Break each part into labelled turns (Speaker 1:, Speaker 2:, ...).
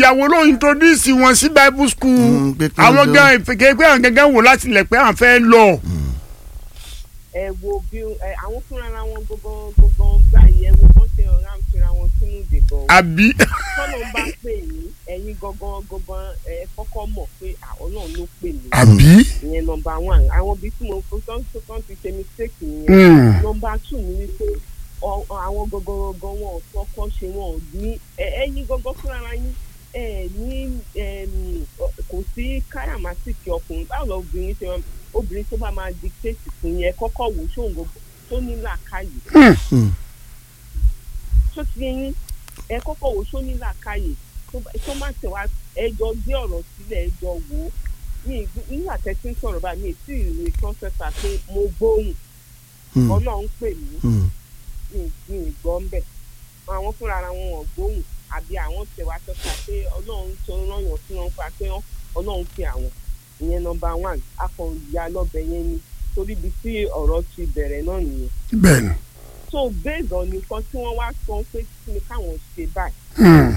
Speaker 1: ìyàwó ló introduce wọn sí bible school
Speaker 2: Mm, pé kí wọ́n
Speaker 1: àwọn
Speaker 2: jọ-
Speaker 1: gan ìfèké pé àwọn gangan wò láti lẹ̀ pé à ń fẹ́ lọ.
Speaker 3: ẹ wo bí ẹ àwọn fúnra ara wọn gbogbo gbogbo gbà yẹ wo kán ṣe ọ̀rá ń fira wọn sínú ìdìbò
Speaker 1: àbí
Speaker 3: tọ́nà ń bá pè yín ẹ̀yin gangan gangan ẹ kọ́kọ́ mọ̀ pé àwọn náà ló pè mí
Speaker 1: àbí.
Speaker 3: ìyẹn nọmba one àwọn ibi tí mo fún tán tó kàn ti ṣe mistake nìyẹn
Speaker 1: Mm.
Speaker 3: nọmba two ni wípé ọ- ọ- àwọn gangan gangan wọn ò tọkọ ṣe wọn ò ní ẹ- ẹ̀yin gangan fúnra ara yín ẹ ní ẹm, ọ- kò sí káràmásìkì ọkùnrin báwo lọ obìnrin ṣe wọn obìnrin tó bá máa dictate fún yẹn kọ́kọ́ wò ṣóun gbogbo tó ní làákàyè
Speaker 2: Mm.
Speaker 3: tó ti yín ẹ kọ́kọ́ wò ṣó ní làákàyè tó bá- tó má tẹ̀ wá ẹjọ́ gbé ọ̀rọ̀ sílẹ̀ ẹjọ́ wò ó mi ì gbé- nígbà tẹ́ ti ń sọ̀rọ̀ báyìí mi ì tí ì rí kọ́ńtẹ́tà pé mo gbóhùn
Speaker 2: Mm.
Speaker 3: ọlọ́run pè mí
Speaker 2: Mm.
Speaker 3: mi mi ì gbọ́ ń bẹ̀ àwọn fúnra ara wọn ò gbóhùn àbí àwọn tẹ̀ wá tọ́ka pé ọlọ́run tó rányàn sí wọn pa pé ọlọ́run pè àwọn ìyẹn nọmba one akọ̀ọ̀yà lọ́bẹ̀ yẹn ni torí ibi tí ọ̀rọ̀ ti bẹ̀rẹ̀ náà nìyẹn
Speaker 1: bẹ́ẹ̀ ni.
Speaker 3: so based on nǹkan tí wọ́n wá sọ pé kí ni káwọn ṣe báyìí
Speaker 1: Mm.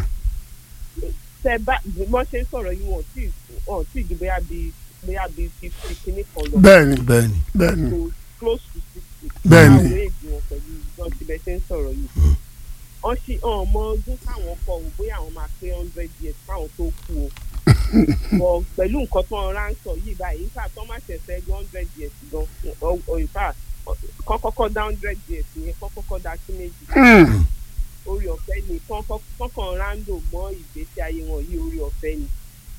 Speaker 3: tẹ bá bí wọ́n ṣe ń sọ̀rọ̀ yìí wọ́n tí wọ́n tí ju bóyá bíi bóyá bíi fifty kìíní kan lọ
Speaker 1: bẹ́ẹ̀ ni
Speaker 2: bẹ́ẹ̀ ni
Speaker 1: bẹ́ẹ̀ ni.
Speaker 3: to close to sixty
Speaker 1: Bẹ́ẹ̀ ni.
Speaker 3: àwọn èdè wọn pẹ̀lú wọ́n ti bẹ̀ ṣe ń sọ̀rọ̀ yìí wọ́n ṣì hàn mọ ọdún káwọn kọ ò bóyá àwọn máa pé hundred years káwọn tó kú o bọ̀ pẹ̀lú nǹkan tó ń ránṣọ yìí báyìí nígbà tó má ṣẹ̀ṣẹ̀ ju hundred years gan ọ̀ ìfà kọ́kọ́kọ́ dá hundred years yẹn kọ́kọ́kọ́ dá sí méjì
Speaker 1: Mm.
Speaker 3: orí ọ̀fẹ́ ni kọ́kàn ráńdò mọ́ ìgbésí ayé wọn yìí orí ọ̀fẹ́ ni.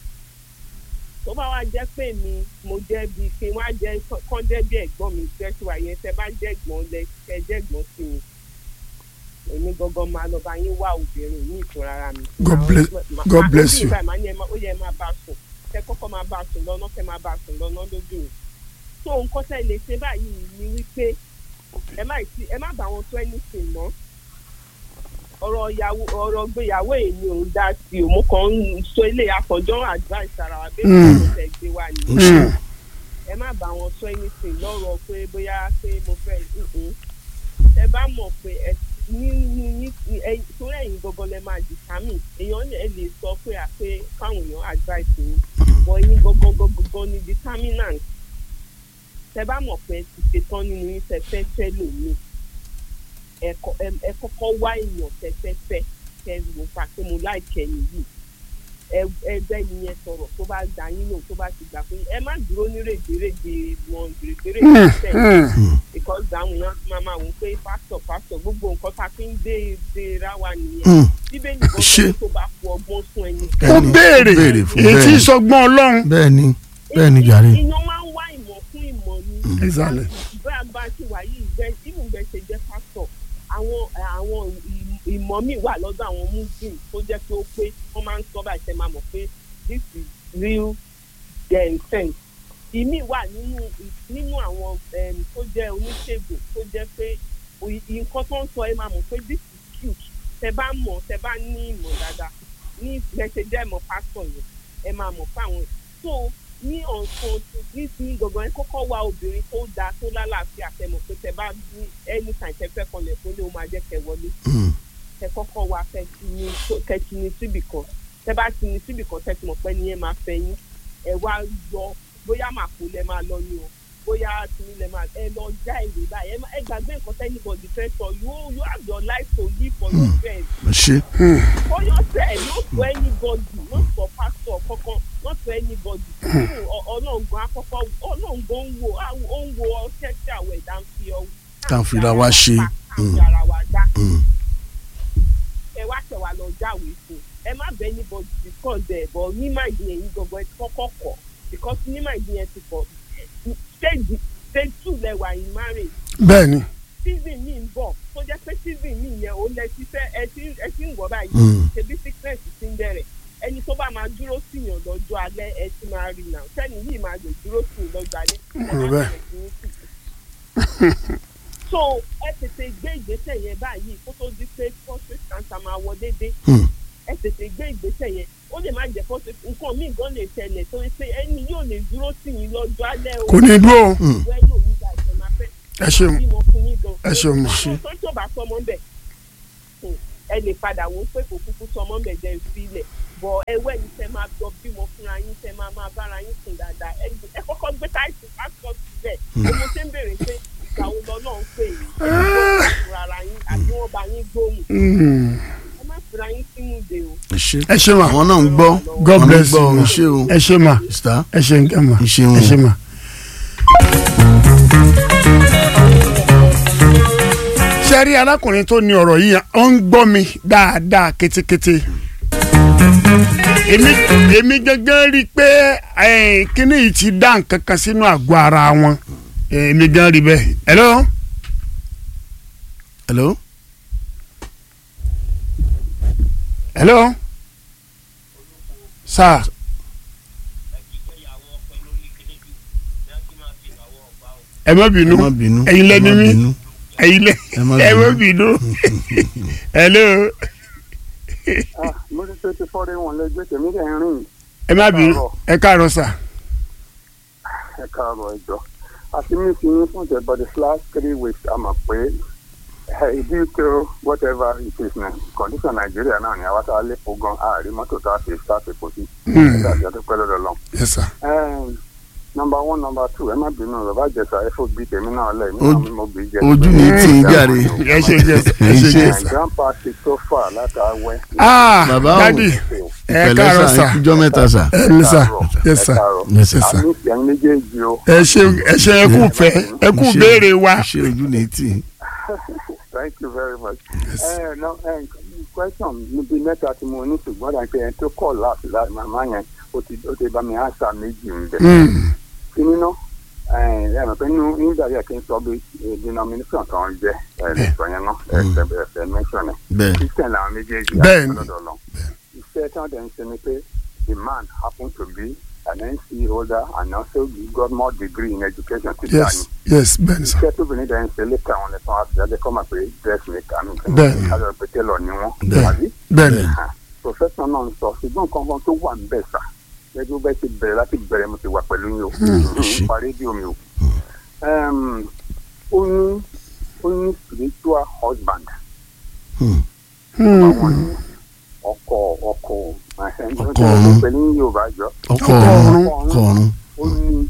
Speaker 3: tó bá wá jẹ́ pé mi mo jẹ́ bíi kí wọ́n á jẹ́ kán jẹ́ bí ẹ̀gbọ́n mi jẹ́sí wa yẹn tẹ́ bá jẹ́ ẹ̀gbọ́n lẹ kẹ́ jẹ́ ẹ̀gbọ́n sí mi. èmi gangan máa lọ bá yín wá obìnrin ní ìtura ara mi.
Speaker 1: God bless- God bless you.
Speaker 3: ó yẹ máa bá a sùn kẹ́ kọ́kọ́ máa bá a sùn lọ́nà kẹ́ máa bá a sùn lọ́nà lójú mi. tó nǹkan tẹ́ lè ṣe báyìí ni wípé ẹ má ì- ẹ má bá wọn tó anything mọ́ ọ̀rọ̀ ìyàwó ọ̀rọ̀ gbéyàwó èmi ò ń dá sí o mo kàn ń sọ ilé àkànjọ́ advice ara wa bẹ́ẹ̀
Speaker 1: Mm.
Speaker 3: ni mo fẹ́ gbé wá ni
Speaker 1: Mm.
Speaker 3: ẹ má bá wọn sọ anything lọ́rọ̀ pé bóyá pé mo fẹ́ mm-mm. ẹ bá mọ̀ pé ẹ nínú yín ẹ torí ẹ̀yin gangan lẹ máa determine èèyàn lè- ẹ lè sọ pé à pé káwọn èèyàn advice yín bọ̀ ẹ̀yin gangan gangan ni determinant tẹ bá mọ̀ pé ẹ ti ṣetán nínú yín tẹ fẹ́ fẹ́ lòmíì ẹ kọ- ẹ- ẹ kọ́kọ́ wá èèyàn tẹ́tẹ́fẹ́ kẹ́ ló fà pé mo láìkẹ́ nìyí ẹ ẹgbẹ́ yẹn sọ̀rọ̀ tó bá gbà yín lò tó bá ti gbà pé ẹ má dúró ní règbèrègbè wọn règbèrègbè
Speaker 1: Mm.
Speaker 3: tẹ̀
Speaker 1: Mm.
Speaker 3: because àwọn èèyàn máa máa wò pé pásítọ̀ pásítọ̀ gbogbo nǹkan tá a fi ń dé dé ra wa nìyẹn
Speaker 2: Mm.
Speaker 3: bíbélì kan sọ
Speaker 2: Ṣé-
Speaker 3: pé tó bá fún ọgbọ́n fún ẹni.
Speaker 1: ó
Speaker 2: Bẹ́ẹ̀ni,
Speaker 1: béèrè
Speaker 2: ó béèrè fún
Speaker 1: èyí tí
Speaker 2: bẹ́ẹ̀ ni.
Speaker 1: sọgbọ́n ọlọ́run.
Speaker 2: bẹ́ẹ̀ ni bẹ́ẹ̀ ni jàre
Speaker 3: ìyàn máa ń wá ìmọ̀ fún ìmọ̀ ni.
Speaker 1: Exactly.
Speaker 3: bá a bá ti wà yìí ìgbẹ́ ìmùgbẹ́ ṣe jẹ́ pásítọ̀ àwọn àwọn ì- ìmọ̀ míì wà lọ́dọ̀ àwọn muslim tó jẹ́ pé ó pé wọ́n máa ń sọ báyìí ṣe máa mọ̀ pé this is real um, sense. ìmí wà nínú nínú àwọn um, tó jẹ́ oníṣègùn tó jẹ́ pé òyì- nǹkan tó ń sọ ẹ máa mọ̀ pé this is cute tẹ bá mọ̀ tẹ bá ní ìmọ̀ dáadáa ní ìgbẹ́sẹ̀ jẹ́ ìmọ̀ pásítọ̀ yẹn ẹ máa mọ̀ fáwọn so ní ọ̀sán ní ní gbọ̀ngàn ẹ kọ́kọ́ wá obìnrin tó dáa tó lálàáfíà tẹ mọ̀ pé tẹ bá ní anytime tẹ fẹ́ kanlẹ̀ fún lé o máa jẹ́ kẹ wọlé
Speaker 2: Mm.
Speaker 3: tẹ kọ́kọ́ wá kẹ ti ní kẹ ti ní síbì kan tẹ bá ti ní síbì kan tẹ ti mọ̀ pé ní ẹ máa fẹ́ yín ẹ wá lọ bóyá màpò lẹ máa lọ ní o bóyá tìmí lẹ máa ẹ lọ já ìwé báyìí ẹ má- ẹ gbàgbé nǹkan tẹ́nibọ̀dì fẹ́ sọ you you have your life to live for yourself
Speaker 2: ṣe
Speaker 3: for yourself not for anybody not for pastor kankan not for anybody ọlọ́ngan akọ́kọ́ ọlọ́ngan ń wo á- ó ń wo ọṣẹ́ tí àwọn ẹ̀dá ń fi ọ
Speaker 2: Tá à ń fira wa ṣe.
Speaker 3: káàkiri ara wa dá
Speaker 2: Mm.
Speaker 3: ẹ wá tẹ̀ wá lọ jáwèé fún ẹ má bẹ anybody discuss ẹ̀ bọ̀ ní máìdí yẹn yín gbọ̀ngàn ẹ ti kọ́kọ́ kọ̀ because ní máìdí yẹn ti pọ̀ stage stage two lẹ́wà in marriage
Speaker 1: bẹ́ẹ̀ ni.
Speaker 3: season mi ń bọ̀ tó jẹ́ pé season mi yẹn ó lẹ ti fẹ́ ẹ ti ẹ ti ń wọ̀ báyìí
Speaker 2: Mm.
Speaker 3: ṣebí sickness ti ń bẹ̀rẹ̀ ẹni tó bá máa dúró síyàn lọ́jọ́ alẹ́ ẹ ti máa rí náà sẹ́ni yìí máa lè dúró sí i lọ́jọ́ alẹ́ ẹ
Speaker 1: Rò
Speaker 3: máa
Speaker 1: bẹ́ẹ̀.
Speaker 3: bẹ̀rẹ̀ sí ní sí. so ẹ tètè gbé ìgbésẹ̀ yẹn báyìí kó tó di pé prostate cancer máa wọ déédéé
Speaker 2: Mm.
Speaker 3: ẹ tètè gbé ìgbésẹ̀ yẹn ó lè má jẹ́ prostate nǹkan míì gan lè ṣẹlẹ̀ tó ń pé ẹni yóò lè dúró sí yín lọ́jọ́ alẹ́ o
Speaker 1: kò ní dúró.
Speaker 2: Mm.
Speaker 3: wẹ́ lò ní ìgbà ìfẹ́ máa fẹ́
Speaker 1: ẹ ṣeun
Speaker 3: bímọ fún yín gan.
Speaker 1: ẹ ṣeun mà.
Speaker 3: àwọn tó tó bá sọmọ bẹ̀ ẹ lè padà wò ó pé kò kúkú sọmọ bẹ̀ jẹ́ ìfilẹ̀ bọ̀ ẹwẹ́ ni tẹ máa jọ bímọ fúnra yín tẹ máa máa bára yín sùn dáadáa ẹ ẹ kọ́kọ́ gbé táìsì pásítọ̀ síbẹ̀ ni mo ṣe ń béèrè pé ìgbà wo lọ náà ń pè yín ẹ gbọ́ fúnra ara yín àbí wọ́n bá yín gbóhùn
Speaker 1: Mm.
Speaker 3: ẹ má fúnra yín sínú ìdè o.
Speaker 2: ẹ ṣe
Speaker 1: ẹ ṣe ma
Speaker 2: àwọn náà ń gbọ́
Speaker 1: God
Speaker 2: àwọn náà ń
Speaker 1: bless
Speaker 2: gbọ́
Speaker 1: you.
Speaker 2: ẹ ṣe o
Speaker 1: ẹ ṣe ma
Speaker 2: sista
Speaker 1: ẹ ṣe nǹkan ma
Speaker 2: Ẹ ṣeun.
Speaker 1: ẹ ṣe ma. sẹ́rí arákùnrin tó ní ọ̀rọ̀ yìí ó ń gbọ́ mi dáadáa kétékété. èmi èmi gángan rí i pé eh, kíní yìí ti dá nǹkan kan sínú àgọ́ ara wọn Eh, èmi gan rí bẹ́ẹ̀. hello
Speaker 2: hello
Speaker 1: hello sir ẹ má bínú
Speaker 2: ẹ má bínú
Speaker 1: ẹ̀yin lẹ́ni
Speaker 2: ẹ má
Speaker 1: mí
Speaker 2: bínú.
Speaker 1: ẹ̀yin lẹ
Speaker 2: Ẹ má
Speaker 1: ẹ má
Speaker 2: bínú.
Speaker 1: bínú hello
Speaker 4: mo ti ṣe ti fọ́ọ̀rẹ́ wọn lẹ́gbẹ́ tèmi dẹ̀ ń rìn
Speaker 1: ẹ má bínú ẹ káàárọ̀ sà
Speaker 4: ẹ káàárọ̀ ẹjọ́ àti mi fi yín fún ìjọba the last three weeks a mọ̀ pé ìdí tó whatever it is na condition nàìjíríà náà ni àwa tá a lè fò gan àárín mọ́tò tá a fi tá a fi kò sí ẹ̀dá àti ọdún pẹ́ lọ́dọ̀ lọ́n.
Speaker 1: yes sir
Speaker 4: nọmba one nọmba two ẹ má bínú bàbá àjẹsà ẹ fò bí tèmi náà lẹ̀ mí
Speaker 2: Ojú-
Speaker 4: náà mo bí jẹ.
Speaker 2: ojú ní tí ń jàre
Speaker 1: ẹ ṣe yes ẹ ṣe
Speaker 2: Ẹ
Speaker 1: yes
Speaker 2: ṣe.
Speaker 4: grandpa ti tó fà látàwẹ́.
Speaker 1: ah
Speaker 2: Bàbá o.
Speaker 1: dadi ẹ
Speaker 2: ìpẹ̀lẹ́
Speaker 1: káàárọ̀
Speaker 2: sà
Speaker 1: sà
Speaker 2: ìjọ mẹ́ta sà
Speaker 1: ẹ ní sà yes sir
Speaker 2: Yes, sir.
Speaker 1: yes sir
Speaker 4: àmì ìsìn méjèèjì o.
Speaker 1: ẹ ṣe ẹ ṣe ẹ kú fẹ́ ẹ kú
Speaker 2: Ṣe-
Speaker 1: béèrè wa
Speaker 2: ṣe ojú ní tí
Speaker 4: Thank you very much. ẹ no ẹ question níbi mẹ́ta tí mo ní ṣùgbọ́n dà pé ẹni tó kọ̀ láti láti màmá yẹn ó ti ó ti bá mi ánsà méjì ń bẹ̀.
Speaker 1: Mm,
Speaker 4: kí nínú ẹ ẹ mọ̀ pé nínú nígbà yẹn kí n sọ bí eh, denomination kan jẹ́ ẹ lè sọ yẹn náà ẹ ẹ ẹ ẹ mention ẹ.
Speaker 2: bẹ́ẹ̀
Speaker 4: Christian làwọn méjèèjì
Speaker 1: Bẹ́ẹ̀ni.
Speaker 4: lọ́dọ̀ lọ. Iṣẹ́ tí wọ́n dẹ̀ ń ṣe ni pé the man happen to be an NC holder and also he got more degree in education. Teacher
Speaker 1: yes yes bẹ́ẹ̀ni sà
Speaker 4: iṣẹ́ tóbìnrin dẹ̀ ń ṣe lẹ́ka àwọn ẹ̀sán àtìjáde kọ́ máa pé dressmaker ní
Speaker 1: Bẹ́ẹ̀ni.
Speaker 4: kájọ pé tailor ni wọ́n
Speaker 1: Bẹ́ẹ̀ni.
Speaker 4: àbí
Speaker 1: bẹ́ẹ̀ni
Speaker 4: professor náà ń sọ ṣùgbọ́n nǹkan kan tó wà ń bẹ̀ sà gẹ́gẹ́ bẹ́ẹ̀ ti bẹ̀rẹ̀ láti bẹ̀rẹ̀ mo ti wà pẹ̀lú yín o
Speaker 2: ṣe.
Speaker 4: pa rédíò mi o Em, ó ní ó ní spiritual husband
Speaker 2: Hmm.
Speaker 4: àwọn ní ọkọ ọkọ ẹ̀hẹ́n,
Speaker 2: Ọkọ ọ̀run.
Speaker 4: pẹ̀lú ní Yorùbá jọ
Speaker 2: ọkọ
Speaker 1: Ọkọ
Speaker 2: ọ̀run
Speaker 1: ọ̀run.
Speaker 2: ọkọ ọ̀run
Speaker 4: ó ní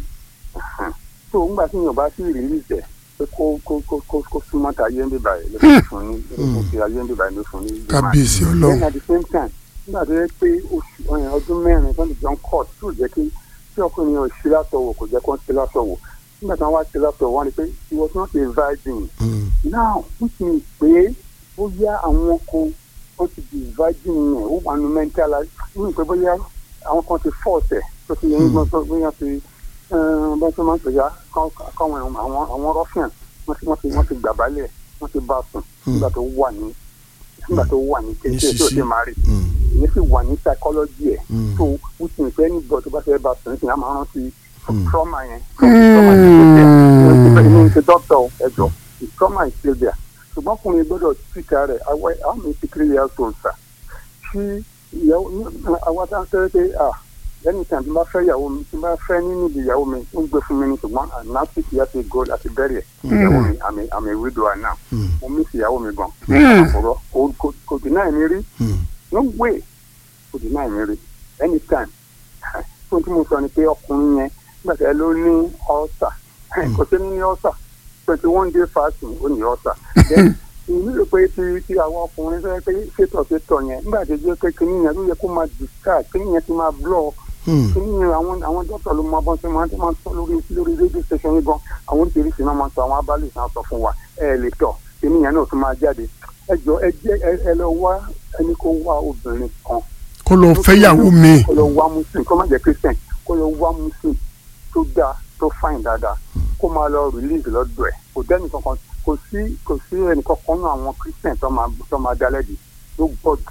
Speaker 4: tó ń gbà tí yorùbá sí ìrírí ìtẹ pé kó kó kó kó kó súnmọ́ ta ayé ń bíbá yìí ló fi fún ní ló fi fi ayé ń bíbá yìí ló fún ní.
Speaker 1: kábíyèsí
Speaker 4: then
Speaker 1: ọlọ́run
Speaker 4: at the same time nígbà tó yẹ pé oṣù ọyàn ọdún mẹ́rin tó ń di john court tó jẹ́ kí tí ọkùnrin yẹn ò ṣe látọ̀wò kò jẹ́ kó ń ṣe látọ̀wò nígbà tí wọ́n wá ṣe látọ̀wò wọ́n rí pé he was not a virgin
Speaker 2: Hmm.
Speaker 4: now which means pé bóyá àwọn kan wọ́n ti di virgin yẹn ó wà nù mental ní pé bóyá àwọn kan ti force ẹ̀ tó ti yẹ nígbà tó bóyá ti bọ́n tó máa ń pèjá káwọn àwọn àwọn ruffian wọ́n ti wọ́n ti wọ́n ti gbà balẹ̀ wọ́n ti bá sùn nígbà tó wà ní nígbà tó wà ní kékeré tó ti máa rí
Speaker 2: Hmm.
Speaker 4: ìyẹn sì wà ní psychology ẹ̀
Speaker 2: Hmm.
Speaker 4: tó which means pé nígbà tó bá fẹ́ bá sùn nísìnyí a máa rántí
Speaker 2: Hmm.
Speaker 4: trauma yẹn trauma yẹn tó tẹ̀ ẹ̀ ní ṣe doctor ẹ̀jọ̀ the trauma is still there ṣùgbọ́n ọkùnrin gbọ́dọ̀ títa rẹ̀ àwọn àmì sixty years old sir ṣí ìyàwó àwọn tá a sọ pé ah lẹ́yìn tí a bá fẹ́ ìyàwó mi tí a bá fẹ́ nínú ìdí ìyàwó mi ó ń gbé fún mi ní ṣùgbọ́n àná six years ago láti bẹ̀rẹ̀ ìyàwó mi àmì àmì widower now
Speaker 2: Hmm.
Speaker 4: mo miss ìyàwó mi gan
Speaker 1: Mm.
Speaker 4: ọ̀rọ̀ kò- kò- kò deny mi rí
Speaker 2: Hmm.
Speaker 4: no way kò deny mi rí anytime fún tí mo sọ ni pé ọkùnrin yẹn nígbà tí ẹ ló ní ulcer kò sí ní ulcer twenty one day fasting ó ní ulcer then ìlú rò pé ti ti àwọn ọkùnrin fẹ́ pé ṣètò ṣètò yẹn nígbà tí ó jẹ́ pé kíní yẹn ló yẹ kó máa discharge kíní yẹn ti máa block
Speaker 2: Hmm.
Speaker 4: kíní yẹn àwọn àwọn dọ́tọ̀ ló máa bọ́n sí máa tó máa sọ lórí lórí rédíò station yìí gan àwọn oríṣiríṣi náà máa sọ àwọn abálẹ̀ náà sọ fún wa ẹ lè tọ̀ kíní yẹn náà tún máa jáde ẹ jọ ẹ jẹ ẹ ẹ lọ wá ẹni kó wá obìnrin kan
Speaker 1: kó lọ fẹ́yàwó mi
Speaker 4: kó lọ wá muslim kó má jẹ́ christian kó lọ wá muslim tó dáa tó fine dáadáa kó máa lọ release lọ́dọ̀ ẹ̀ kò dẹ́ni kankan kò sí kò sí ẹnì kankan náà àwọn christian tó máa tó máa dá lẹ́bi ló gbọ́dọ̀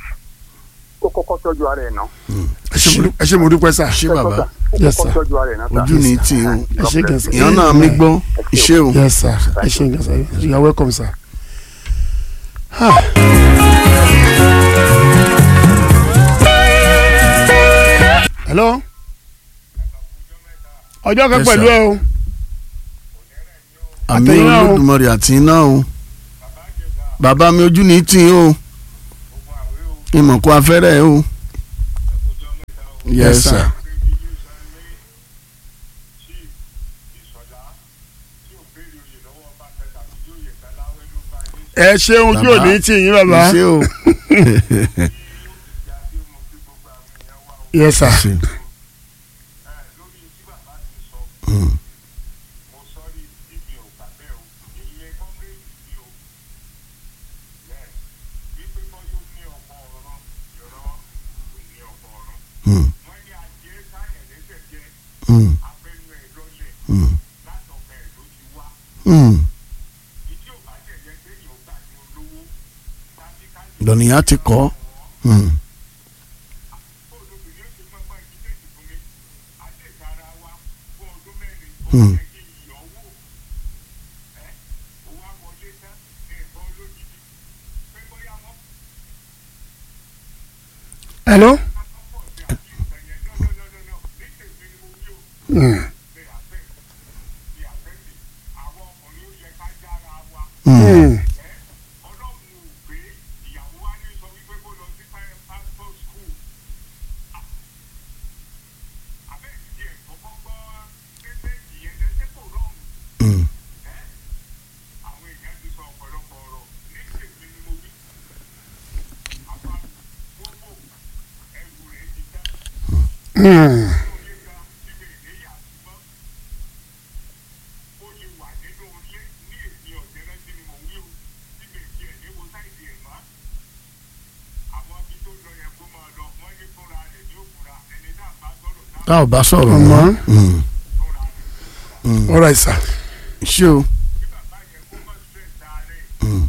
Speaker 4: kó kọ́kọ́ tọ́jú ara ẹ̀ náà.
Speaker 1: ẹ ṣé mo dú- ẹ ṣé mo dúpẹ́ sà
Speaker 2: ṣé bàbá
Speaker 4: kó
Speaker 1: Yes,
Speaker 4: kọ́kọ́
Speaker 1: sir.
Speaker 4: tọ́jú ara ẹ̀ náà.
Speaker 2: ojú ní tí o
Speaker 1: ẹ ṣé gan sà
Speaker 2: ìyẹn náà mi gbọ́ iṣẹ́ o
Speaker 1: yes sir ẹ ṣé gan sà you are welcome sir. Ah. hello ọjọ́ kan
Speaker 2: Yes,
Speaker 1: pẹ̀lú
Speaker 2: sir.
Speaker 1: ẹ o
Speaker 2: àmì
Speaker 1: Àtẹ̀yìn náà o.
Speaker 2: olódùmarè àti iná o bàbá mi ojú ní tí o ìmọ̀ kó afẹ́rẹ́ o yes sir.
Speaker 1: ẹ ṣeun ojú
Speaker 2: Bàbá.
Speaker 1: òní tì yín bàbá
Speaker 2: ṣé o.
Speaker 1: yes sir
Speaker 2: ṣe. Mm. Mm. Mm. Mm. Mm. lọ́nìyàn ti kọ́. Mm. Mm.
Speaker 1: hello. Mm.
Speaker 2: Mm.
Speaker 1: Mm.
Speaker 2: Mm.
Speaker 1: Mm.
Speaker 2: tá ò bá sọ̀rọ̀
Speaker 1: Ọmọ.
Speaker 2: mọ́. Mm. Mm.
Speaker 1: all right sir.
Speaker 2: ṣé o. Mm.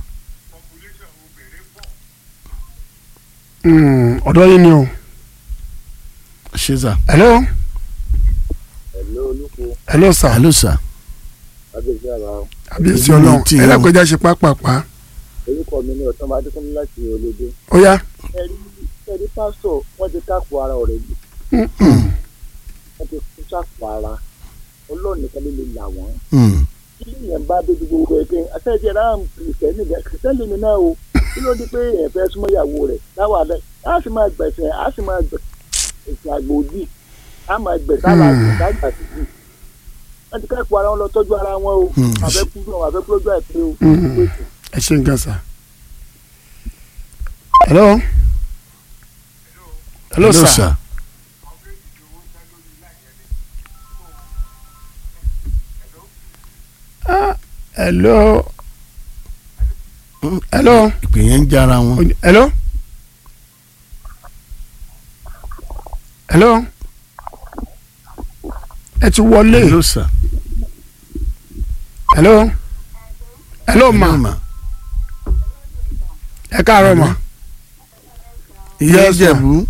Speaker 1: Mm. ọ̀dọ́ yín ni o.
Speaker 2: ṣé sà.
Speaker 1: hello.
Speaker 4: ẹ̀lú olùkó
Speaker 1: hello sir.
Speaker 2: hello sir.
Speaker 4: abẹ́sẹ̀ àbá
Speaker 1: àbíyèsí
Speaker 2: Ojú mi
Speaker 1: ọlọ́run
Speaker 2: tì í
Speaker 1: ẹ
Speaker 2: o.
Speaker 1: lágbèjà ṣe pápápá.
Speaker 4: orúkọ mi ní ọ̀tán bá dẹ́kun láti olódó.
Speaker 1: ó yá.
Speaker 4: ẹ̀rí ẹ̀rí pásítọ̀ wọ́n ti kápò ara ọ̀rẹ́ mi
Speaker 1: Mm.
Speaker 4: wọ́n ti kú sápò ara ọlọ́run nìkan ló lè là wọ́n.
Speaker 2: Mm.
Speaker 4: kí èèyàn bá dé ju gbogbo ẹgbẹ́ àtẹ̀jẹ̀ náà kìrìsìtẹ́nì gẹ̀ kìrìsìtẹ́nì mi náà o kí ló dé pé èèyàn fẹ́ súnmọ́ ìyàwó rẹ̀ láwọn àdá á sì máa gbẹ̀sẹ̀ á sì máa gbẹ̀ èsì àgbòdì á máa gbẹ̀ sára àgbà títì wọ́n ti kápò ara wọn lọ tọ́jú ara wọn o
Speaker 2: Hmm.
Speaker 4: àfẹ́kú náà àfẹ́kú lójú àìpé o.
Speaker 1: Mm. ẹ ṣe nǹkan sir. hello. hello sir. hello.
Speaker 2: Mm.
Speaker 1: hello.
Speaker 2: ìpè yẹn ń jára wọn.
Speaker 1: hello. hello. ẹ ti wọlé.
Speaker 2: hello sir.
Speaker 1: hello. hello ma.
Speaker 2: Hello, ma.
Speaker 1: ẹ káàárọ̀ ma.
Speaker 2: ìyá
Speaker 1: Yes, sir.
Speaker 2: ìjẹ̀bú.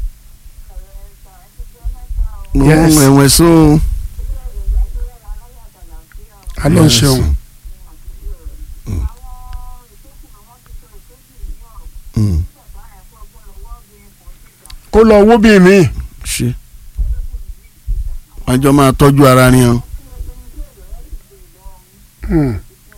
Speaker 2: mo
Speaker 1: Yes.
Speaker 2: ń ẹ̀wẹ̀ so.
Speaker 1: alọ́ ń
Speaker 2: Yes.
Speaker 1: ṣeun.
Speaker 2: Mm.
Speaker 1: kó lọ owó bíi mi.
Speaker 2: ṣe. wọ́n jọ máa tọ́jú ara ni o.
Speaker 1: Hmm.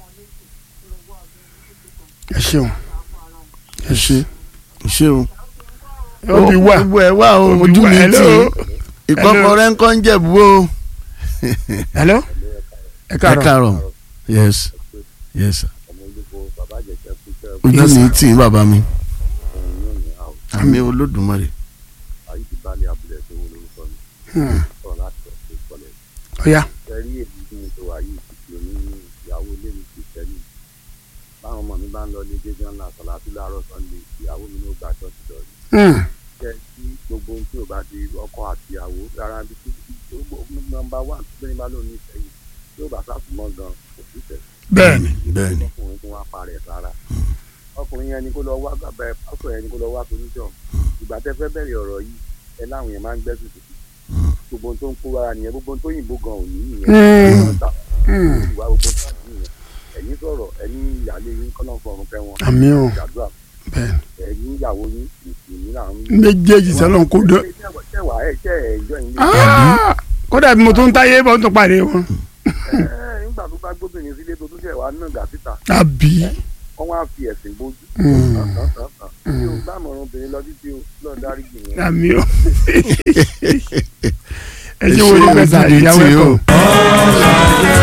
Speaker 1: ẹ ṣeun.
Speaker 2: ẹ ṣe. ṣe o.
Speaker 1: ó bí wà.
Speaker 2: gbogbo ẹ wà o
Speaker 1: Ó bí
Speaker 2: ojú
Speaker 1: wà.
Speaker 2: mi tì
Speaker 1: Hello.
Speaker 2: í. ìkọ́kọrẹ́ ń kọ́ ń jẹ̀bú o.
Speaker 1: hello. ẹ
Speaker 2: ẹ
Speaker 1: káàárọ̀.
Speaker 2: káàárọ̀. yes. yes sir.
Speaker 4: ọmọ olùkó bàbá àjẹsẹ̀ kúṣẹ́
Speaker 2: ojú
Speaker 1: Yes,
Speaker 2: mi
Speaker 1: sir.
Speaker 2: tì í bàbá mi.
Speaker 4: òun yóò ní àwọn
Speaker 2: àmì olódùmarè.
Speaker 4: ayé ti bá ní abúlé tó wọlé orúkọ mi
Speaker 1: Hmm.
Speaker 4: sọ̀rọ̀ láti ọ̀sẹ̀ ìkọlẹ̀.
Speaker 1: ó yá.
Speaker 4: ẹ̀rí èyí tí mo tó wà yìí ti fi oní ìyàwó ilé mi ti sẹ́yìn. báwọn ọmọ mi bá ń lọ ilé gẹ́gẹ́ ńlá sọ̀lá sí láàárọ̀ sunday ìyàwó mi ló gba ṣọ́ọ̀ṣì lọ rí.
Speaker 1: Hmm.
Speaker 4: kẹ́ kí gbogbo ohun tí ò bá di ọkọ àti ìyàwó rárá bí tí nọ́mbà wà tó ní bá lóun ní ìsẹ́yìn tí ó bá sàtúmọ̀ gan kò sí ìsẹ́yìn
Speaker 1: bẹ́ẹ̀ni.
Speaker 2: bẹ́ẹ̀ni.
Speaker 4: ọkùnrin tó wá parẹ́ sára ọkùnrin yẹn ni kó lọ wá bàbá ẹ pásọ yẹn ni kó lọ wá solution ìgbà tẹ́ fẹ́ bẹ̀rẹ̀ ọ̀rọ̀ yìí ẹ láwọn yẹn máa ń gbẹ́sùn sí gbogbo ohun tó ń kó ara nìyẹn gbogbo ohun tó yìnbó gan òní nìyẹn
Speaker 1: Hmm.
Speaker 4: Wọ́n ta
Speaker 1: Hmm.
Speaker 4: ìwà gbogbo tó àti nìyẹn ẹ̀yin sọ̀rọ̀ ẹ̀yin ìyáálé yín kọ́nà fọ̀rùn fẹ́ wọn
Speaker 1: àmì o
Speaker 4: ìjàdúrà
Speaker 1: bẹ́ẹ̀ni.
Speaker 4: ẹ̀yin ìyàwó yín ìsìnkú làwọn
Speaker 1: méjèèjì sẹ́lọ̀n kó dé.
Speaker 4: tẹ̀wá ẹ̀ tẹ̀ ẹ̀ ìjọ yín
Speaker 1: Ah! kódà bí mo tún táyé bọ́ tó pàdé wọn.
Speaker 4: nígbà tó bá gbóbìnrin sílé tó tún tẹ̀ wá náà gà síta
Speaker 1: àbí.
Speaker 4: wọ́n wá fi ẹ̀sìn bójú
Speaker 1: Hmm.
Speaker 4: tán tán tán mi ò gbà mọ̀ràn obìnrin lọ títí o náà dárí jì yẹn.
Speaker 1: àmì o ẹ ṣe wo ni
Speaker 2: Ẹ ṣe
Speaker 1: pẹ̀sà
Speaker 2: ojú
Speaker 1: ìyàwó
Speaker 2: tí o.
Speaker 1: ẹ̀kọ́.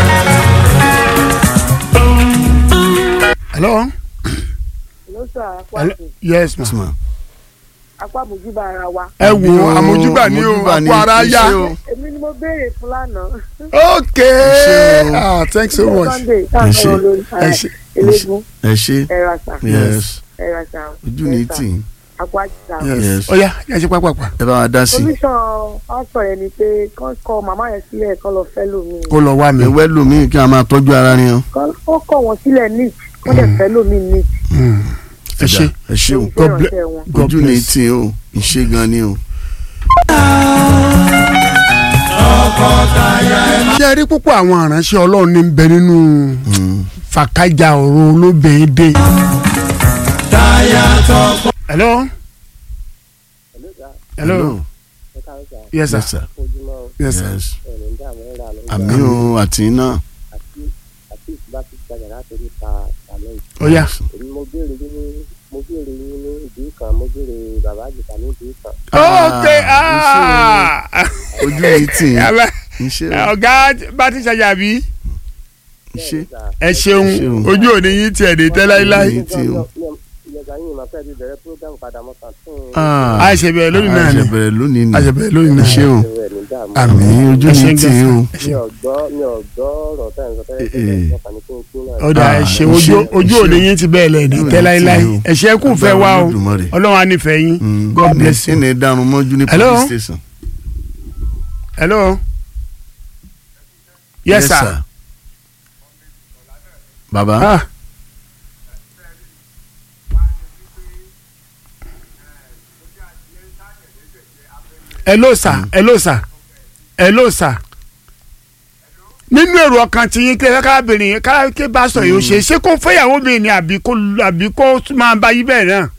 Speaker 1: hello
Speaker 3: ló sọ
Speaker 1: hello
Speaker 3: àpapọ̀
Speaker 1: yes ma.
Speaker 2: Yes, ma.
Speaker 3: apá mojúbà ara wa.
Speaker 1: ẹ wo àmójúbà ní o
Speaker 2: Àmójúbà ní
Speaker 1: àpò ara yá.
Speaker 2: iṣẹ́ o.
Speaker 3: èmi ni mo béèrè fún lánàá.
Speaker 1: ok
Speaker 2: Ẹ ṣé o.
Speaker 1: ah thanks so much.
Speaker 3: sunday tá a
Speaker 2: Ẹ ṣé.
Speaker 3: sọ̀rọ̀ lórí
Speaker 1: ẹ ṣe
Speaker 3: eléegun
Speaker 2: ẹ ṣe
Speaker 3: ẹ̀ràṣà
Speaker 2: yes
Speaker 3: ẹ̀ràṣà
Speaker 2: ojú ní tì í
Speaker 3: àpò àjìṣà.
Speaker 1: yes
Speaker 2: Yes.
Speaker 1: ó yá yá ṣe pápápá
Speaker 2: ẹ bá wa dá sí i
Speaker 3: solution pásítọ̀ yẹn ni pé kán kọ màmá yẹn sílẹ̀ kán lọ fẹ́ lómi.
Speaker 1: kó lọ wá mi.
Speaker 2: ẹwẹ́ lómi kí a máa tọ́jú ara ni o.
Speaker 3: kán ó kọ̀ wọ́n sílẹ̀ ní wọ́n dẹ̀ fẹ́ lómi ní.
Speaker 1: Mm. ẹ ṣe
Speaker 2: ẹ ṣe o
Speaker 1: God bless-
Speaker 3: ìránṣẹ́ wọn.
Speaker 1: God
Speaker 2: ojú ní
Speaker 1: bless.
Speaker 2: tì í o ìṣe gan ni o.
Speaker 1: ṣé ẹ rí púpọ̀ àwọn aránṣẹ́ ọlọ́run ní bẹ nínú
Speaker 2: Mm.
Speaker 1: fàkájà ọ̀rọ̀ olóbèédé. hello hello yes sir
Speaker 2: yes sir
Speaker 1: yes sir
Speaker 2: yes àmì o àti iná.
Speaker 1: ó yá
Speaker 5: mo béèrè yín ní mo béèrè yín ní ìdí kan mo béèrè bàbá àjùkà ní ìdí kan.
Speaker 1: ok
Speaker 2: Ah,
Speaker 1: ah
Speaker 2: ojú ní tì í
Speaker 1: Yàrá,
Speaker 2: ìṣe o
Speaker 1: ọ̀gá bá ti ṣàjàbí
Speaker 2: ìṣe
Speaker 1: ẹ ṣeun
Speaker 2: ṣeun.
Speaker 1: ojú òní yín tiẹ̀ dé tẹ́ láíláí
Speaker 2: Ojú ní tì í o.
Speaker 5: ìyẹ̀gà yín máa fẹ́ ti bẹ̀rẹ̀ program padà mọ́ kàn tún un.
Speaker 2: Ah,
Speaker 1: a ṣe bẹ̀rẹ̀ lónìí náà ni
Speaker 2: a ṣe bẹ̀rẹ̀ lónìí ni
Speaker 1: a ṣe bẹ̀rẹ̀ lónìí náà
Speaker 2: ṣe o
Speaker 5: rẹ̀ ní dààmú.
Speaker 1: àmì
Speaker 2: àmì ojú
Speaker 1: ẹ ṣe
Speaker 2: ní
Speaker 1: ń
Speaker 2: tì í o.
Speaker 1: gẹ̀ẹ́sì.
Speaker 5: mi ò gbọ́ mi ò gbọ́ ọ̀rọ̀ tẹ́ ẹ̀ ń sọ tẹ́lẹ̀
Speaker 2: Eh, eh.
Speaker 5: tẹ́lẹ̀ ọkàn ní kí n kú náà.
Speaker 1: ọ̀dà
Speaker 2: Ah,
Speaker 1: ẹ ṣe
Speaker 2: ẹ
Speaker 1: ojú
Speaker 2: ṣe-
Speaker 1: ojú
Speaker 2: ẹ
Speaker 1: òní
Speaker 2: ṣe-
Speaker 1: yín ti bẹ́ẹ̀ lẹ̀ dé
Speaker 2: ojú òní
Speaker 1: tẹ́
Speaker 2: tì
Speaker 1: láíláí
Speaker 2: í o.
Speaker 1: ẹ ṣe kú fẹ́ wá o
Speaker 2: Olódùmarè.
Speaker 1: ọlọ́run á nífẹ̀ẹ́ yín
Speaker 2: Mm,
Speaker 1: God
Speaker 2: kí ni-
Speaker 1: bless
Speaker 2: kí
Speaker 1: you.
Speaker 2: ni darun mọ́jú ní
Speaker 1: Hello?
Speaker 2: police station.
Speaker 1: hello yes sir
Speaker 2: baba
Speaker 1: ah hello sir hello sir hello sir nínú èrò ọkàn tí yín kílẹ̀ kárábìnrin yín kárábìnrin bá sọ yìí ó ṣe ṣé kó fẹ́yàwó mi ni àbí kó àbí kó máa bá yí bẹ́ẹ̀ náà.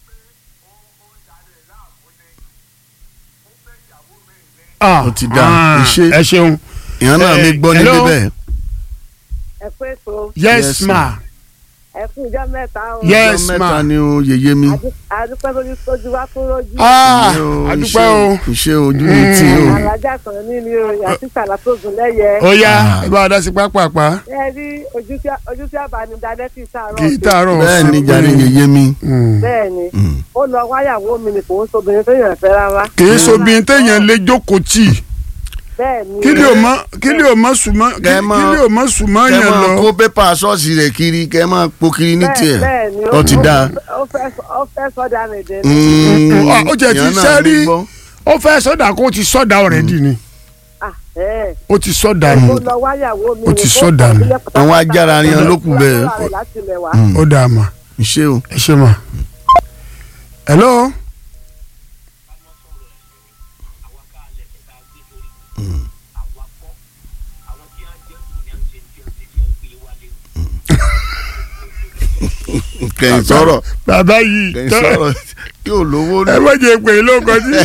Speaker 1: Ah,
Speaker 2: Ó ti dá,
Speaker 1: ah,
Speaker 2: iṣẹ́.
Speaker 1: ẹ ṣeun
Speaker 2: ìyẹn náà mi
Speaker 1: Eh,
Speaker 2: gbọ́ nílé
Speaker 1: hello?
Speaker 2: bẹ́ẹ̀.
Speaker 3: ẹ pé so
Speaker 1: yes,
Speaker 2: Yes,
Speaker 1: ma
Speaker 3: ẹ fún ìjọ mẹ́ta o.
Speaker 1: yes
Speaker 2: Ọjọ́
Speaker 1: ma
Speaker 2: mẹ́ta ni o yeye mi.
Speaker 3: Adu- adúpẹ́ lórí tójú wa tó rójú.
Speaker 1: ah
Speaker 2: Ìṣe o,
Speaker 1: adúpẹ́ o
Speaker 2: ìṣe ojú ní tì í o.
Speaker 3: alájà kan ní ni o yàtí sàlá tó gùn lẹ́yẹ.
Speaker 1: ó yá
Speaker 2: Ah.
Speaker 1: ẹ bá wa dá sí pápápá
Speaker 3: ẹ rí ojú tí ojú tí àbánidálẹ́ ti sàárọ̀
Speaker 1: kì í tààrọ̀
Speaker 2: bẹ́ẹ̀ ni
Speaker 1: ọ̀sán.
Speaker 2: jàre yeye mi.
Speaker 1: Mm.
Speaker 3: bẹ́ẹ̀ ni
Speaker 2: Mm.
Speaker 3: ó lọ wáyàwó mi ni kò ń sobìnrin tó yàn fẹ́ rárá.
Speaker 1: kì í sobìnrin téèyàn lè jókòó tì
Speaker 3: bẹ́ẹ̀ ni
Speaker 1: kí ni ò mọ kí ni ò mọ sùnmọ́ kí
Speaker 2: Kẹ́ mọ́-
Speaker 1: kí ni ò mọ sùnmọ́
Speaker 2: kẹ́
Speaker 1: yẹn
Speaker 2: máa
Speaker 1: lọ.
Speaker 2: kó pépà ṣọ́ọ̀ṣì rẹ̀ kiri kẹ́ máa po kiri ní
Speaker 3: bẹ́ẹ̀
Speaker 2: tiẹ̀.
Speaker 3: bẹ́ẹ̀ ni
Speaker 2: Ó ti dáa.
Speaker 3: ó fẹ́ ó fẹ́ sọ́dà nìdẹ́ ni.
Speaker 2: Mm,
Speaker 1: Ah, ó jẹ́ ti
Speaker 2: ìyẹn náà
Speaker 1: sẹ́rí.
Speaker 2: mi gbọ́.
Speaker 1: ó fẹ́ sọ́dà kó o ti sọ́dà ọ̀rẹ́dì ni
Speaker 3: Ah, ẹ̀.
Speaker 1: ó ti sọ́dà
Speaker 3: ó
Speaker 1: ni
Speaker 3: lọ wáyàwó mi
Speaker 1: Ó
Speaker 3: ni
Speaker 1: ti
Speaker 3: kó
Speaker 1: sọ́dà nù.
Speaker 3: kọ̀ọ̀lẹ́ pátápátá.
Speaker 2: Àwọn ajára yan ló kù bẹ́ẹ̀.
Speaker 3: Ó lọ rẹ̀ láti ilẹ̀ wá.
Speaker 2: Mm.
Speaker 1: ó dà mà
Speaker 2: ìṣe o.
Speaker 1: ẹ ṣe mà. hello
Speaker 2: kẹ́yìn sọ̀rọ̀
Speaker 1: bàbá yìí
Speaker 2: kẹ́yìn
Speaker 1: tọ́-
Speaker 2: sọ̀rọ̀ tí ò lówó
Speaker 1: ẹ
Speaker 2: ní.
Speaker 1: má jẹ́ pé ló kọ́ sí.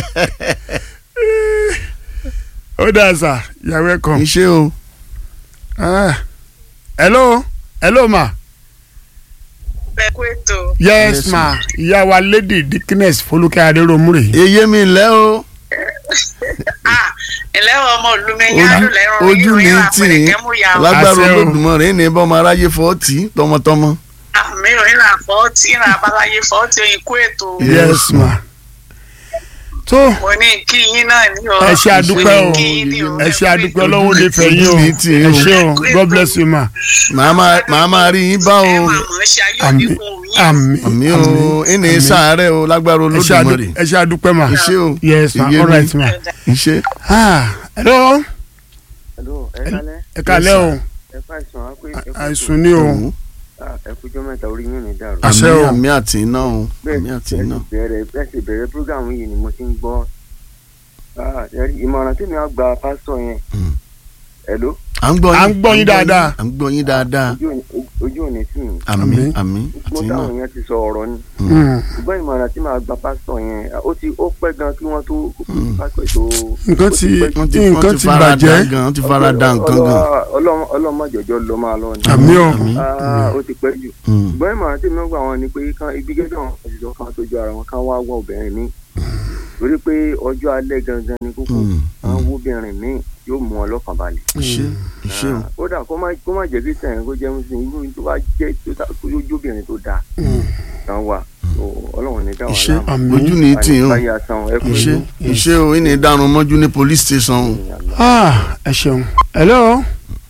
Speaker 1: ó dà sà you're welcome.
Speaker 2: ìṣe o.
Speaker 1: Ah. hello hello ma.
Speaker 6: ẹ kú ètò
Speaker 1: yes,
Speaker 2: Yes,
Speaker 1: ma ìyá wa lady dickness folúkẹ́ adéròmùrè.
Speaker 2: eye mi lẹ́ o.
Speaker 6: Ah, ẹlẹ́wọ̀n ọmọ olùmẹ̀yìn
Speaker 2: Ojú-
Speaker 6: àdùlẹ̀rùn
Speaker 2: ojú ní
Speaker 6: ìròyìn
Speaker 2: tì í
Speaker 6: àpẹẹrẹ kẹ́mú ya
Speaker 2: lágbára
Speaker 1: Àṣẹ o.
Speaker 2: Olódùmarè ní bọ́mọ aráyé fọ́ tì í tọmọtọmọ.
Speaker 6: àmì ìròyìn àfọ́tì ìrìn àbáláyé fọ́tì oyin kú ètò
Speaker 1: yes ma. tó
Speaker 6: mo ní kí yín náà ní o
Speaker 1: ẹ ṣe àdúpẹ́ o
Speaker 6: Mo ní kí yín ní o.
Speaker 1: ẹ ṣe àdúpẹ́ ọlọ́wọ́ lè fẹ́ yín o
Speaker 2: Ojú ní tì í
Speaker 1: ẹ
Speaker 2: o.
Speaker 1: ṣe o god bless you ma.
Speaker 2: màá máa màá máa rí yín bá o.
Speaker 6: ẹ máa mọ̀ ọ́ ṣe ayé
Speaker 1: àmì
Speaker 6: oníkun yín
Speaker 1: àmì
Speaker 2: àmì o ẹnì sàárẹ̀ o lágbára
Speaker 1: ẹ ṣe àdú-
Speaker 2: Olódùmarè.
Speaker 1: ẹ ṣe àdúpẹ́ ma.
Speaker 2: ìṣe o.
Speaker 1: yes ma
Speaker 2: Iye
Speaker 1: all
Speaker 2: mi.
Speaker 1: right ma.
Speaker 2: ìṣe.
Speaker 1: ah hello
Speaker 4: hello ẹ kálẹ́
Speaker 1: ẹ kálẹ́ o
Speaker 4: ẹ fà sùn á pé ẹ kú
Speaker 1: àìsùn ni o
Speaker 2: Òun.
Speaker 4: ẹ kújọ́ mẹ́ta orí yín ní dàrú.
Speaker 1: Àṣẹ
Speaker 2: àmì
Speaker 1: o.
Speaker 2: àmì àti iná o
Speaker 4: bẹ́ẹ̀
Speaker 2: àmì àti
Speaker 4: bẹ́ẹ̀
Speaker 2: iná.
Speaker 4: sì bẹ̀rẹ̀ bẹ́ẹ̀ sì bẹ̀rẹ̀ program yìí ni mo ti ń gbọ́ Ah, ẹ rí ìmọ̀ràn tí mi á gba pásítọ̀ yẹn
Speaker 2: Mm.
Speaker 4: hello
Speaker 2: à ń gbọ́
Speaker 1: À ń gbọ́ yín dáadáa.
Speaker 2: à ń gbọ́ yín dáadáa
Speaker 5: ojú òní- ojú òní sí mi
Speaker 2: àmín
Speaker 1: Àmín.
Speaker 2: àmín
Speaker 5: mo
Speaker 2: àti náà
Speaker 5: táwọn yẹn ti sọ ọ̀rọ̀ ni
Speaker 1: Mm.
Speaker 5: ṣùgbọ́n ìmọ̀ràn tí màá gba pásítọ̀ yẹn ó ti ó pẹ́ gan kí wọ́n tó pásítọ̀ tó
Speaker 1: nǹkan ti
Speaker 2: wọ́n ti
Speaker 1: nǹkan
Speaker 2: wọ́n
Speaker 1: ti
Speaker 2: ti fara da
Speaker 1: bàjẹ́
Speaker 2: gan wọ́n ti fara da nǹkan gan.
Speaker 5: ọlọ́mọjọjọ ló máa lọ ni
Speaker 1: àmì o
Speaker 2: àmín
Speaker 5: Ah, ó ti pẹ́ jù
Speaker 2: Mm.
Speaker 5: ṣùgbọ́n ìmọ̀ràn tí mi gbà wọn ni pé kán ibi gẹ́gẹ́ àwọn òṣìṣẹ́ kan tó ju ara wọn kán wá wọ obìnrin mi torí pé ọjọ́ alẹ́ gangan ni kókó
Speaker 2: Mm.
Speaker 5: àwọn obìnrin mi yóò mú ọ lọ́kàn balẹ̀
Speaker 2: ìṣe ìṣe o
Speaker 5: kódà kó má kó má jẹ́ kristian kó jẹ́ muslim irú tó bá jẹ́ tó ta- tó yóò jóbìnrin tó dáa kan wà So, ọlọ́run ní dáwà
Speaker 2: ìṣe
Speaker 1: Àmín.
Speaker 2: ojú ní tì í o
Speaker 5: báyà san ẹ fún
Speaker 2: ìṣe
Speaker 5: mi.
Speaker 2: ìṣe o ìní ìdarun mọ́jú ní police station o.
Speaker 1: Ah, ẹ ṣeun hello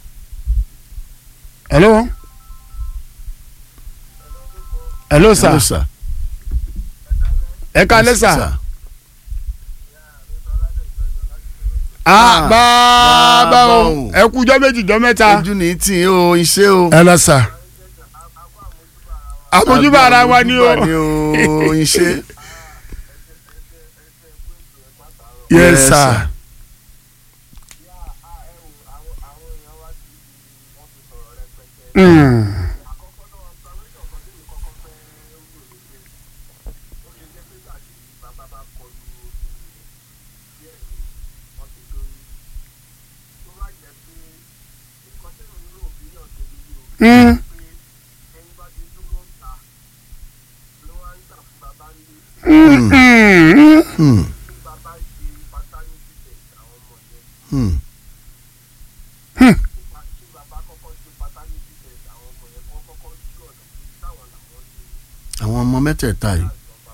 Speaker 1: hello hello sir
Speaker 2: Hello, sir.
Speaker 1: ẹ káalẹ́ sir
Speaker 2: Sir.
Speaker 1: ah bàbá
Speaker 2: bàbá
Speaker 1: o
Speaker 2: o.
Speaker 1: ẹ kú jọ́ méjì jọ́ mẹ́ta
Speaker 2: ojú ní tì í o ìṣe o.
Speaker 1: ẹ lọ sir àmójúbà ara wa ni o
Speaker 2: Àmójúbà ni o ìṣe.
Speaker 1: yes
Speaker 2: Yes,
Speaker 1: sir
Speaker 2: sir.
Speaker 1: Mm. Mm. Mm. Mm.
Speaker 2: Hmm. Hmm. àwọn ọmọ mẹ́tẹ̀ẹ̀ta yìí.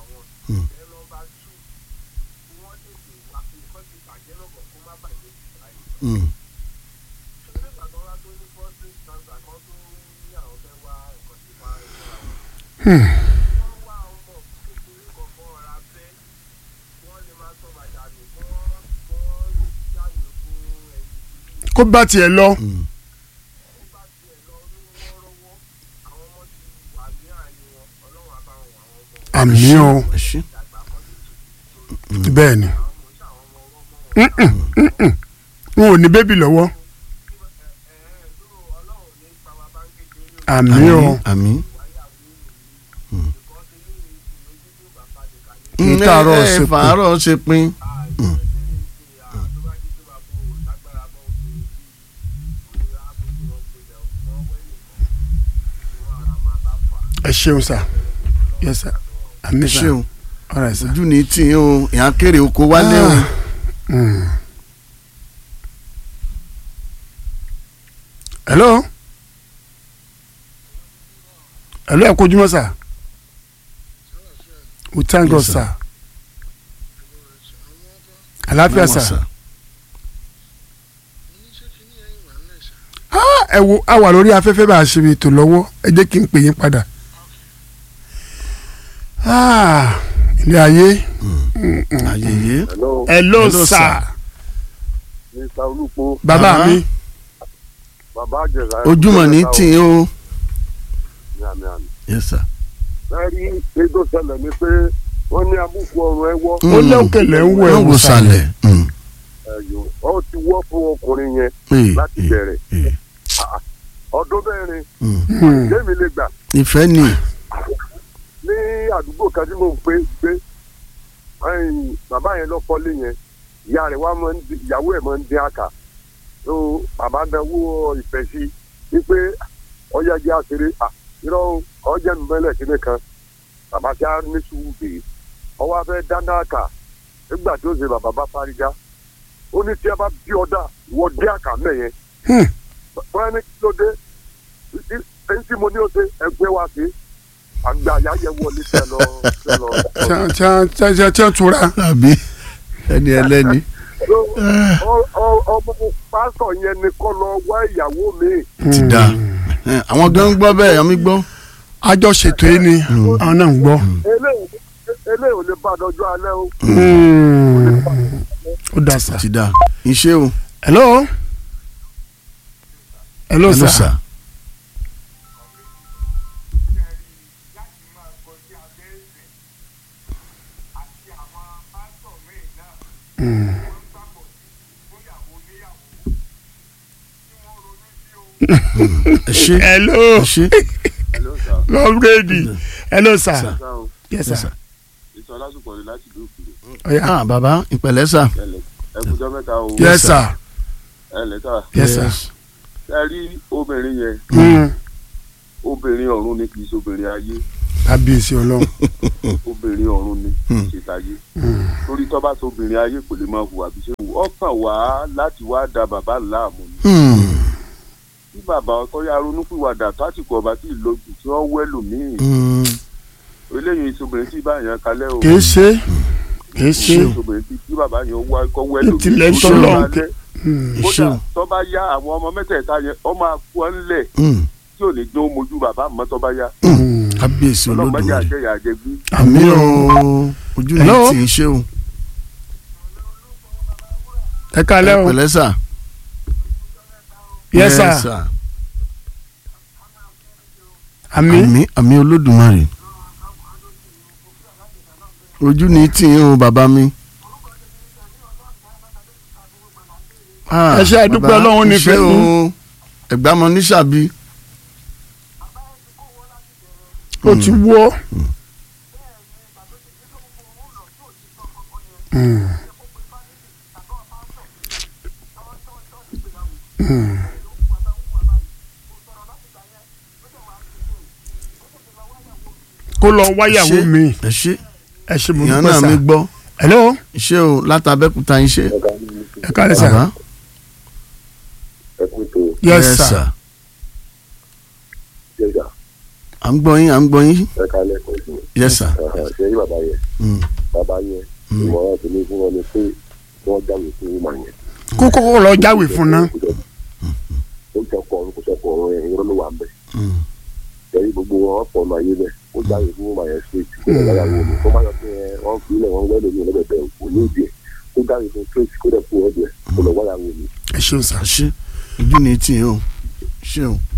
Speaker 2: Hmm.
Speaker 1: kó bá tiẹ̀ lọ
Speaker 2: Hmm.
Speaker 1: àmì o
Speaker 2: ẹ ṣé.
Speaker 1: bẹ́ẹ̀ ni Mm-mm, mm-mm. wọn ò ní bébì lọ́wọ́ àmì o
Speaker 2: àmín.
Speaker 1: Kì í tààrọ̀ ṣe pin.
Speaker 2: fàárọ̀ ṣe pin.
Speaker 1: ẹ ṣeun sir yes sir àmì
Speaker 2: ẹ
Speaker 1: sir
Speaker 2: ṣé o
Speaker 1: all right sir.
Speaker 2: ojú ní tì í o ìyá kéré oko wálé o.
Speaker 1: Mm. hello hello ẹ kojúmọ́ sir we thank God
Speaker 2: Yes, sir.
Speaker 1: sir àlàáfíà
Speaker 2: Mama,
Speaker 1: sir Ah, ẹ wo a wà lórí afẹ́fẹ́ bá a ṣe ètò lọ́wọ́ ẹ jẹ́ kí n pè yín padà Ah, ilé ayé
Speaker 2: ayẹyẹ.
Speaker 4: hello
Speaker 1: hello
Speaker 2: Hello,
Speaker 1: sir
Speaker 2: sir.
Speaker 4: mr olùpọ̀
Speaker 1: bàbá
Speaker 2: Bàbá.
Speaker 1: mi
Speaker 4: bàbá àjẹsà.
Speaker 2: ojúmọ̀ ní tì í o.
Speaker 4: àmì àmì.
Speaker 2: yes sir.
Speaker 4: lẹ́rí ètò ṣẹlẹ̀ ni pé wọ́n ní abúkù ọrùn ẹwọ́
Speaker 1: ó lẹ́wọ̀kẹ̀lẹ̀ ń wọ
Speaker 2: wọ́n
Speaker 1: ẹ̀wù
Speaker 2: wò
Speaker 1: sàlẹ̀
Speaker 2: sàlẹ̀. Hmm.
Speaker 4: ẹ̀yọ́ ọ ti wọ́ fún ọkùnrin yẹn
Speaker 2: Eh,
Speaker 4: láti
Speaker 2: eh,
Speaker 4: bẹ̀rẹ̀
Speaker 2: eh.
Speaker 4: ọdún mẹ́rin
Speaker 2: Hmm.
Speaker 1: Hmm.
Speaker 4: lémi lè gbà
Speaker 2: ìfẹ́ ni.
Speaker 4: ní àdúgbò kan tí mò ń gbé gbé ẹ̀yìn bàbá yẹn lọ kọ́lé yẹn ìyá rẹ̀ wá máa ń dín ìyàwó ẹ̀ máa ń dín àkà tó bàbá náwó ìfẹ́ sí i pé ọjà jẹ́ àṣírí à irọ́ ọjà mi mẹ́lẹ̀ kíní kan bàbá tí a ní sùúrù dè é ọwọ́ afẹ́ dáná àkà nígbà tí ó ṣe bàbá bá fárígá ó ní tí a bá bí ọ̀dà wọ́n dín àkà mẹ́yẹn
Speaker 1: Hmm.
Speaker 4: wọ́n ní kí ló dé ẹni tí mo ní ó ṣe ẹgbẹ́ wa sí àgbà àyà yẹ wọlé tẹ lọ tẹ lọ.
Speaker 1: tí a- tí a- tí a- tí a- tí a tura
Speaker 2: àbí ẹni ẹlẹ́ni.
Speaker 4: Ọ- ọ- ọmọ pásítọ̀ yẹn ni kọ́ lọ wá ìyàwó mi.
Speaker 2: ti da Eh, àwọn gan gbọ́ bẹ́ẹ̀ yọmí gbọ́.
Speaker 1: àjọ ṣètò yìí ni àwọn náà ń gbọ́.
Speaker 4: eléyìí eléyìí ò lè bá dọjọ́ alẹ́ o.
Speaker 1: Hmm. ó dà sá.
Speaker 2: ti da iṣẹ́ o.
Speaker 1: hello hello
Speaker 2: Hello,
Speaker 1: sir. Hmm.
Speaker 2: ẹ ṣe
Speaker 1: hello
Speaker 2: ẹ ṣe
Speaker 5: hello sir
Speaker 1: lọ́ọ̀rẹ́dì hello sir
Speaker 2: Sir.
Speaker 5: sá o
Speaker 1: yes
Speaker 2: Yes,
Speaker 1: sir
Speaker 2: sir.
Speaker 5: ìtọ́ lásìkò rẹ̀ láti ìlú òkèèrè
Speaker 1: ọ̀ya
Speaker 2: ah bàbá ìpẹ̀lẹ́ sà
Speaker 5: ẹlẹ ẹkùjọ mẹ́ta o
Speaker 1: yes sir
Speaker 5: ẹlẹ sá
Speaker 1: yes sir
Speaker 5: ẹ rí obìnrin yẹn
Speaker 1: Mm.
Speaker 5: obìnrin ọ̀run ni kì í ṣe obìnrin ayé
Speaker 1: kábíyèsí ọlọ́run
Speaker 5: obìnrin ọ̀run ni kì í ṣe táyé torí tọ́ bá sọ obìnrin ayé kò lè máa hùwà bí ṣe wù ọkàn wá láti wá da bàbá láàmú ni
Speaker 2: Hmm,
Speaker 5: bí bàbá ọkọ yà ronúpìwàdà tásìkò ọba tí ìlójú tí wọ́n wẹ́lò míì
Speaker 2: hmm,
Speaker 5: eléyìí ìṣòbìnrin tí báyàn kalẹ̀ o
Speaker 1: kìí ṣe kìí ṣe
Speaker 5: ìṣòbìnrin tí tí bàbá yẹn wá kọ́ wẹ́lò míì
Speaker 1: Ìtìlẹ̀
Speaker 5: tó
Speaker 1: tọ́lọ̀.
Speaker 5: lọ́ọ́ kalẹ̀.
Speaker 1: Mm.
Speaker 5: kódà
Speaker 2: Ìṣe.
Speaker 5: tó bá yá àwọn ọmọ mẹ́tẹ̀ẹ̀ta yẹn ọ máa kú ọ ńlẹ̀
Speaker 2: hmm.
Speaker 5: tí ò ní jó mojú bàbá mọ́ tó bá yá
Speaker 1: Mm.
Speaker 2: kábíyèsí
Speaker 5: ọlọ́mọdé
Speaker 2: olódùmarè
Speaker 5: àjẹyà àjẹgbí
Speaker 2: àmì o ojú ni
Speaker 1: Hello?
Speaker 2: tì í ṣe o
Speaker 1: ẹ kálẹ́ o
Speaker 2: ìpẹ̀lẹ́ sà
Speaker 1: yes sir àmì
Speaker 2: àmì àmì olódùmarè ojú ni tì í o bàbá mi. Ah,
Speaker 1: Ẹ ṣé, a dúpẹ́
Speaker 2: bàbá,
Speaker 1: Ọlọ́run
Speaker 2: ẹ
Speaker 1: nífẹ̀ẹ́
Speaker 2: ṣé o
Speaker 1: yín.
Speaker 2: ẹ̀gbámọ níṣàbí
Speaker 1: ó ti wọ́ Mm. Mm. kó lọ wáyàwó
Speaker 2: Ṣé-
Speaker 1: mi
Speaker 2: ẹ ṣe
Speaker 1: ẹ ṣe mo
Speaker 2: ìyá
Speaker 1: dúpẹ́
Speaker 2: náà
Speaker 1: sà
Speaker 2: mi gbọ́
Speaker 1: hello
Speaker 2: ṣé o látàbẹ́kúta yín ṣe
Speaker 1: ẹ kálẹ́ sà
Speaker 2: bàbá
Speaker 4: ẹ kú ètò
Speaker 1: yes sir
Speaker 4: jẹjà
Speaker 2: à ń gbọ́ yín à ń gbọ́ yín
Speaker 4: ẹ kálẹ̀ pẹ̀lú
Speaker 2: yes sir
Speaker 4: ṣe yí bàbá yẹn
Speaker 2: Mm,
Speaker 4: bàbá yẹn
Speaker 2: Mm.
Speaker 4: ìmọ̀ràn tèmi fún wọn ni pé kí wọ́n jáwèé fún ìmọ̀ yẹn.
Speaker 1: kó kọ́kọ́ lọ jáwèé fún ná
Speaker 4: ó jẹ́ ọkọ̀ ọ̀run kò sọ́kọ̀ ọ̀run yẹn irọ́ ló wà ń bẹ̀.
Speaker 2: mm.
Speaker 4: ẹ̀rí gbogbo wọn ọ̀pọ̀ ọ̀nà ayé bẹ̀ ó jáwèé fún ìmọ̀ yẹn straight kó lè láyàwó mi kó má yọ pé ẹ, wọ́n fi ilẹ̀ wọn wẹ́lẹ̀ mi lọ́bẹ̀bẹ̀ kò ní ìdí ẹ̀ kó jáwèé fún straight kó dẹ̀ kú ọ̀dẹ̀ kó lọ wáyàwó mi.
Speaker 1: ẹ ṣeun sà
Speaker 2: ẹ ṣe ojú ni tì í o ṣé o